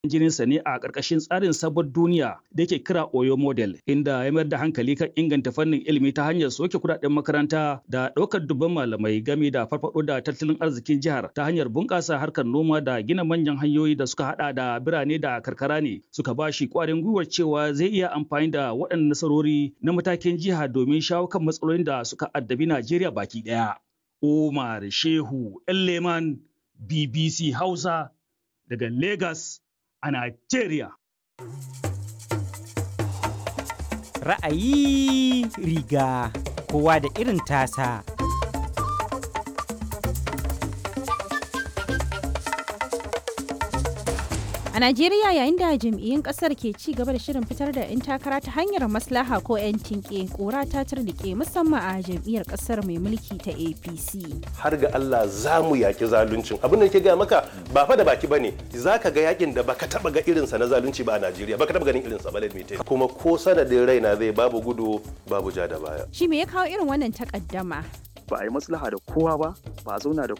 jininsa ne a ƙarƙashin tsarin sabon duniya da yake kira Oyo Model, inda ya mayar da hankali kan inganta fannin ilimi ta hanyar soke kuɗaɗen makaranta da ɗaukar dubban malamai game da farfaɗo da tattalin arzikin jihar ta hanyar bunƙasa harkar noma da gina manyan hanyoyi da suka haɗa da birane da karkara ne suka ba shi ƙwarin gwiwar cewa zai iya amfani da waɗannan nasarori na matakin jiha domin shawo kan matsalolin da suka addabi Najeriya baki ɗaya. Umar Shehu Leman BBC Hausa daga Lagos a Najeriya. Ra'ayi riga kowa da irin tasa. A Najeriya yayin da jam'iyyun kasar ke ci gaba da shirin fitar da 'yan takara ta hanyar maslaha ko 'yan tinke kora ta turnike musamman a jam'iyyar kasar mai mulki ta APC. Har ga Allah za mu yaki zaluncin. Abin da ke gaya maka ba fa da baki bane. Za ka ga yakin da baka taba ga irinsa na zalunci ba a Najeriya. Baka taba ganin irinsa ba lalmite. Kuma ko sanadin raina zai babu gudu babu ja da baya. Shi me ya kawo irin wannan takaddama? ba a yi maslaha da kowa ba ba a zauna da